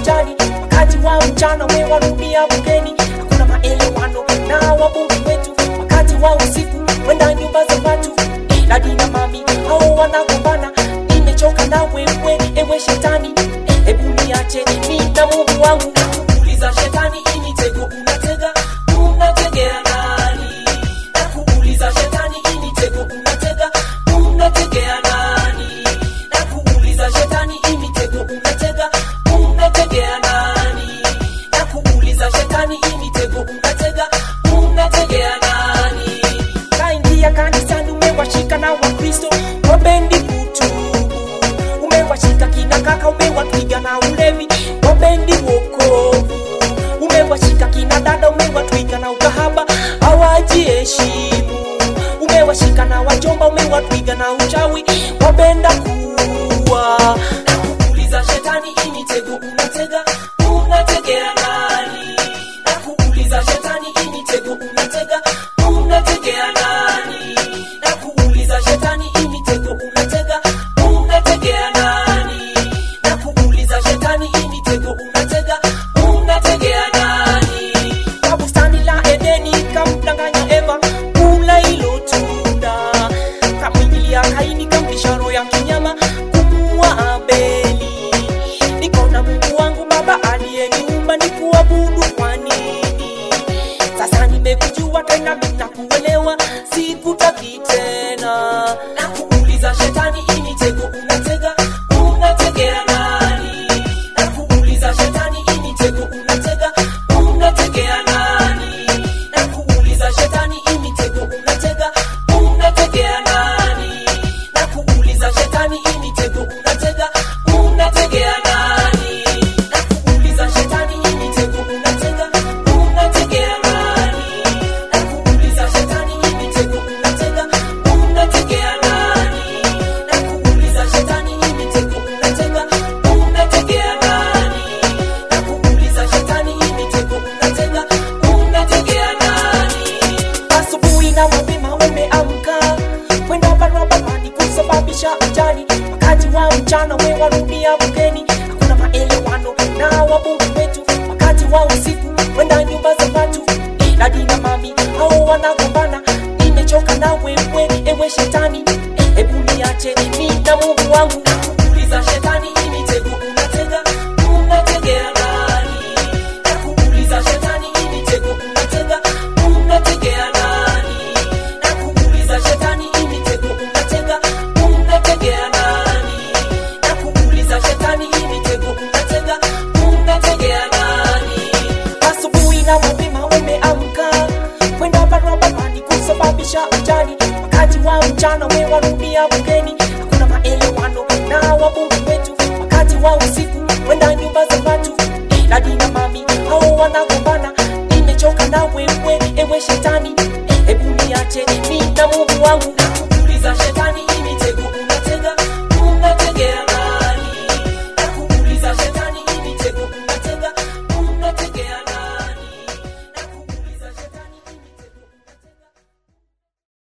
ajali wakati wa mchana wewarudia bungeni hakuna maelewano na wabunge wetu wakati wa usiku wenda nyumba za watu dadi na mami hao wanagombana nimechoka na wewe ewe shetani hebu niache mi na mungu wangu nakuuliza shetani hii mitego unatega unategea nani nakuuliza shetani hii mitego unatega unategea nani nakuuliza shetani hii mitego unatega unategea nani nakuuliza shetani hii mitego unatega unategea nani kaingia kanisani umewashika na wakristo wapendi kutubu umewashika kina kaka umewatwiga na ulevi wapendi wokovu umewashika kina dada umewatwiga na ukahaba hawajiheshimu umewashika na wajomba umewatwiga na uchawi wapenda kuwa nakuuliza shetani hii mitego unatega unategea nani nakuuliza shetani hii mitego unatega unategea nani nakuuliza shetani hii mitego unatega unategea nani nakuuliza shetani hii mitego unatega unategea nani kwa bustani la edeni kamdanganya eva kula hilo tunda kamwingilia kaini kamlisha roho ya kinyama kumua abeli niko na mungu wangu baba aliyeniumba ni kuabudu kwa nini sasa nimekujua tena mina kuelewa sikutaki tena na kuuliza shetani hii mitego unatega unategea nani na kuuliza shetani hii mitego unatega unategea nani na kuuliza shetani hii mitego unatega unategea nani na kuuliza shetani hii mitego unatega unategea nani na kuuliza shetani hii mitego unatega unategea nani na kuuliza shetani hii mitego unatega unategea nani na kuuliza shetani hii mitego unatega unategea nani na kuuliza shetani hii mitego unatega unategea nani asubuhi na mapema umeamka kwenda barabarani kusababisha ajali wakati wa mchana wewarudia bungeni hakuna maelewano na wabunge wetu wakati wa usiku kwenda nyumba za watu dadi na mami hao wanagombana nimechoka na wewe ewe shetani hebu niache mi na mungu wangu nakuuliza shetani hii mitego unatega unategea nani nakuuliza shetani hii mitego unatega unategea nani nakuuliza shetani hii mitego unatega unategea nani nakuuliza shetani hii mitego unatega unategea nani asubuhi na mapema umeamka kwenda barabarani kusababisha ajali wakati wa mchana wewarudia bungeni